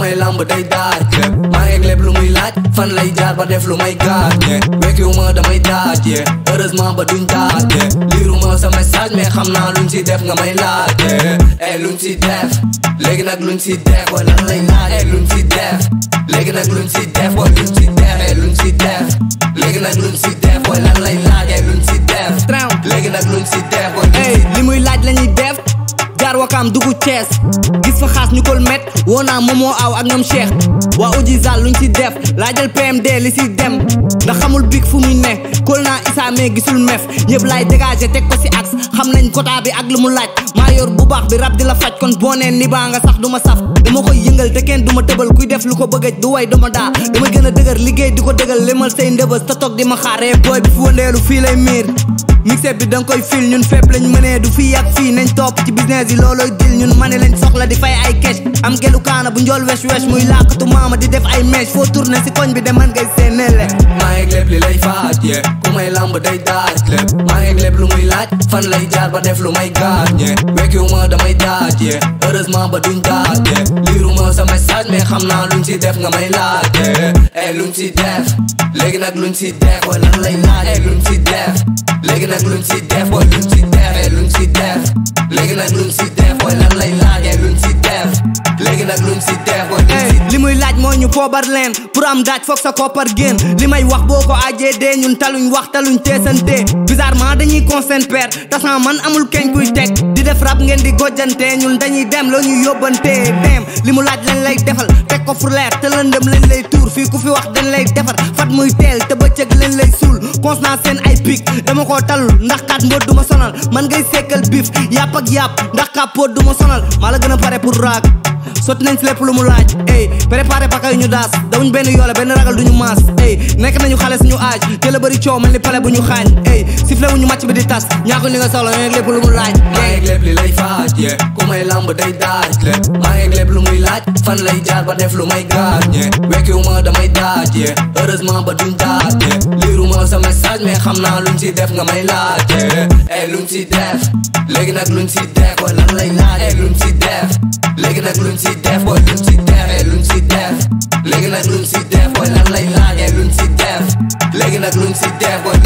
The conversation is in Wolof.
may lamb day daaj maa ngi lépp lu muy laaj fan lay jaar ba def lu may gaaj wekkiwu ma damay daaj heureusement ba duñ daaj liiru ma sa message mais xam naa luñ si def nga may laaj eh luñ si def léegi nag luñ si def wala lan lay laaj eh luñ si def léegi nag luñ si def wala luñ si def eh luñ si def léegi nag luñ si def wala lan lay laaj eh luñ si def léegi nag luñ si def wala luñ ey li muy laaj lañuy def jaar wakaam dugg Cees gis fa xaas ñu kol met woo naa moomoo aw ak ñoom Cheikh waa uji zal luñ si def laajal PMD li si dem ndax xamul big fu muy ne kol naa Issa mais gisul mef ñëpp laay dégager teg ko si axe xam nañ quota bi ak lu mu laaj maa yor bu baax bi rab di la faj kon boo nee ni baa nga sax du ma saf dama koy yëngal te kenn du ma tëbal kuy def lu ko bëggaj du way du ma daa dama gën a dëgër liggéey di ko dëgal limal say ndëbës te toog di ma xaaree booy bi fu wëndeelu fii lay miir mixé bi danga koy fil ñun fépp lañ mënee du fii ak fii nañ topp ci business yi loolooy dil ñun mani lañ soxla di fay ay cash am gelu kaana bu njool wesh wesh muy làkkatu maama di def ay mèche foo tourné si koñ bi de man ngay séenele maa ngi lépp li lay faaj ku may lamb day daaj lépp maa ngi lépp lu muy laaj fan lay jaar ba def lu may gaaj wekkiwu ma damay daaj heureusement ba duñ daaj liiru ma sa message mais xam naa luñ si def nga may laaj eh luñ si def léegi nag luñ si def wala lan lay laaj eh luñ si def léegi nag luñ si def wala luñ si def eh luñ si def léegi nag luñ si def wala lan lay laaj eh luñ si def léegi nag luñ si def wala luñ si li muy laaj mooy ñu poobar leen pour am daaj foog sa koppar génn li may wax boo ko ajee dee ñun taluñ wax taluñ teesante bizarrement dañuy consent père tasan man amul keñ kuy teg di def rap ngeen di gojjante ñun dañuy dem loo ñu yóbbante dem li mu laaj lañ lay defal teg ko fu leer te lëndëm lañ lay tuur fii ku fi wax dañ lay defar fat muy teel te bëccëg lañ lay suul constant seen ay pic dama koo talul ndax kat mbóot du ma sonal man ngay sekkal biif yàpp ak yàpp ndax kàppoot du ma sonal maa la gën a pare pour raak sotti nañ si lépp lu mu laaj ey préparé paka yu ñu daas dawuñ benn yoole benn ragal duñu maas ey nekk nañu xale suñu aaj te la bëri coow mel ni pale bu ñu xaañ ey sifle wu ñu màcc bi di tas ñaako li nga soxla ñoo lépp lu mu laaj maa ngi lépp li lay faaj ku may lamb day daaj lépp maa ngi lépp lu muy laaj fan lay jaar ba def lu may gaaj wekkiwu ma damay daaj heureusement ba duñ daaj liiru ma sa message mais xam naa luñ si def nga may laaj eh luñ si def léegi nag luñ si def wala lan lay laaj eh luñ si def léegi nag luñ si def wala luñ si def eh luñ si def léegi nag luñ si def wala lan lay laaj eh luñ si def léegi nag luñ si def wala